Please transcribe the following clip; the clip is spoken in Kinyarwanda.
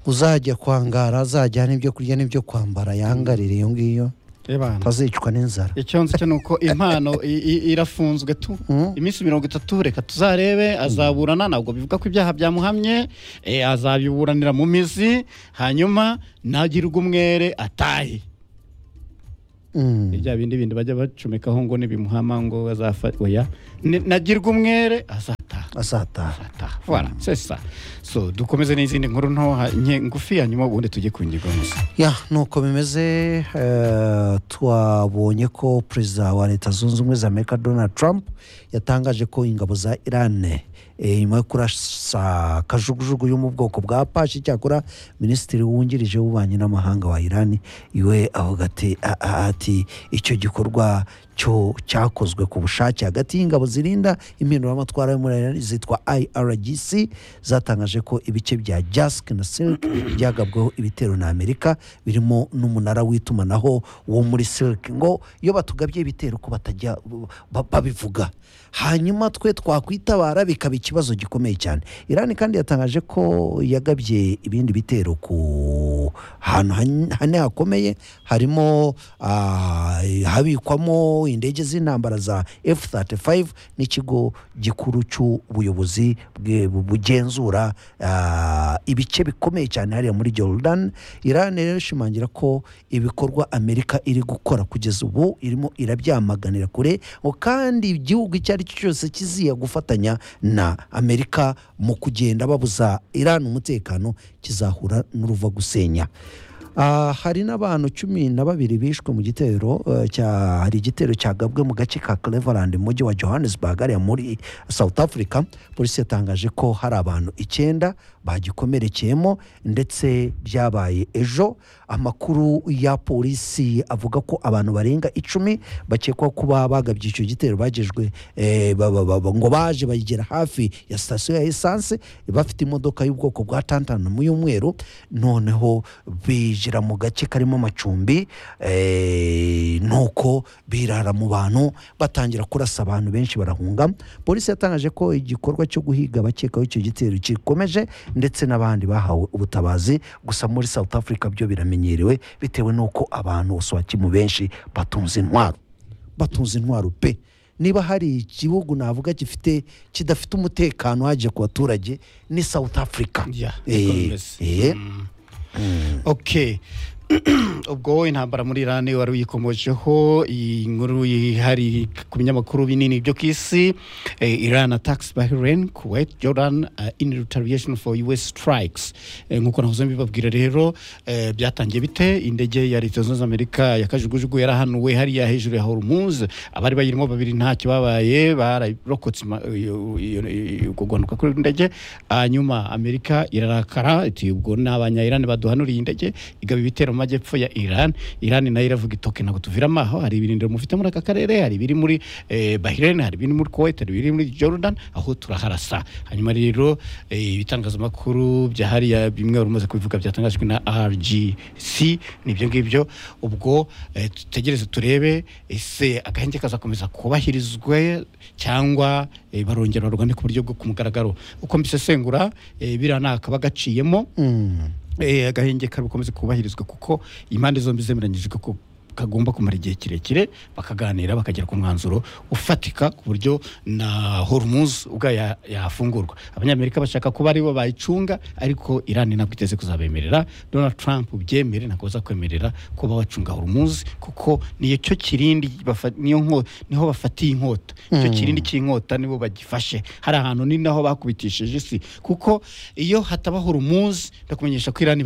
uzajya kwangara azajyana ibyo kurya n'ibyo kwambara yangarire iyo ngiyo reba atazicwa n'inzara icyo nzi cyo ni uko impano i- i- irafunzwe tu Mm. iminsi mirongo itatu reka tuzarebe azaburana ntabwo bivuga ko ibyaha byamuhamye eh, azabiburanira mu mizi hanyuma ntagirwe umwere atahe Mm. bya bindi bindi bajya bacomekaho ngo nibimuhama ngo azafa oya Ni- nagirwe umwere azataha azataha ataha voilà c'est ça so dukomeze n'izindi nkuru nto ha- nke- ngufi hanyuma ubundi tujye ku ngingo gusa ya nuko bimeze eh, twabonye ko perezida wa leta zunze ubumwe za amerika donald trump yatangaje ko ingabo za irane eh, nyuma yo kurasa kajugujugu yo mu bwoko bwa pashi cyakora minisitiri wungirije w'ububanyi n'amahanga wa irani iwe avuga ati "A- a- ati icyo gikorwa cyo cyakozwe ku bushake hagati y'ingabo zirinda impinduramatwara yo muri Iran zitwa IRGC zatangaje ko ibice bya Jask na Silk byagabweho ibitero na Amerika birimo n'umunara w'itumanaho wo muri Silk ngo iyo batugabye ibitero ko batajya ba- babivuga hanyuma twe twakwitabara bikaba ikibazo gikomeye cyane Iran kandi yatangaje ko yagabye ibindi bitero ku ahantu han- hane hakomeye harimo ah, habikwamo indege z'intambara za F35 n'ikigo gikuru cy'ubuyobozi bwe- bugenzura ah, ibice bikomeye cyane hariya muri Jordan Iran rero ishimangira ko ibikorwa Amerika iri gukora kugeza ubu irimo irabyamaganira kure ngo kandi igihugu icyo ari cyo cyose kiziye gufatanya na Amerika mu kugenda babuza Iran umutekano kizahura n'uruva gusenya Ah, hari n'abantu cumi na babiri bishwe mu gitero eh, cya hari igitero cyagabwe mu gace ka Cleveland mu mujyi wa Johannesburg hariya muri South Africa polisi yatangaje ko hari abantu icyenda bagikomerekeyemo ndetse byabaye ejo amakuru ya polisi avuga ko abantu barenga icumi bakekwaho kuba bagabye icyo gitero bagejwe eh, ba- ba- ba- ba- ngo baje bayigera hafi ya sitasiyo ya esanse bafite imodoka y'ubwoko bwa tantanumu y'umweru noneho binjira mu gace karimo amacumbi eh, nuko birara mu bantu batangira kurasa abantu benshi barahunga polisi yatangaje ko igikorwa cyo guhiga abakekaho icyo gitero gikomeje ndetse n'abandi bahawe ubutabazi gusa muri South Africa byo biramenyerewe bitewe n'uko abantu bose bakimu benshi batunze intwaro batunze intwaro pe niba hari igihugu navuga gifite kidafite umutekano hajya ku baturage ni South Africa Yeah, Eh, niko bimeze. eh. Mm. okay ubwo wowe intambara muri irani wari uyikomojeho iyi nkuru yihari ku binyamakuru binini byo ku isi eh, iran attacks bahrain kuwait jordan uh, in retaliation for us strikes Eh, nk'uko nahoze mbibabwira rero eh, byatangiye bite indege ya leta zunze ubumwe za amerika ya kajugujugu yarahanuwe hariya hejuru ya hormuz abari bayirimo babiri ntacyo babaye bararokotse ima- iyo- iyo- iyo- ubwo guhanuka kuri indege hanyuma amerika irarakara iti ubwo ni abanyayirani baduhanuriye indege igaba ibitero mu majyepfo ya iran iran nayo iravuga itoke ntabwo tuviramo aho hari ibirindiro mufite muri aka karere hari ibiri muri eh, bahrain hari ibiri muri kuwait hari ibiri muri jordan aho turaharasa hanyuma rero eh, ibitangazamakuru bya hariya bimwe wari umaze kubivuga byatangajwe na rgc nibyo ngibyo ubwo eh, dutegereze turebe ese agahenge kazakomeza kubahirizwe cyangwa eh, barongera barwane ku buryo bwo ku mugaragaro uko mbisesengura eh, biriya nta kaba gaciyemo Mm. Eh, agahenge karukomeze kubahirizwa kuko impande zombi zemeranyije ko kagomba kumara igihe kirekire bakaganira bakagera ku mwanzuro ufatika ku buryo na hormuz ubwayo ya- yafungurwa abanyamerika bashaka kuba aribo bayicunga ariko irani ntabwo iteze kuzabemerera donald trump ubyemere ntabwo bazakwemerera kuba wacunga hormuz kuko niyo cyo kirindi bafa- niyo nko- niho bafatiye inkota icyo kirindi cy'inkota nibo bagifashe hari ahantu ni naho bakubitishije isi kuko iyo hataba hormuz ndakumenyesha ko irani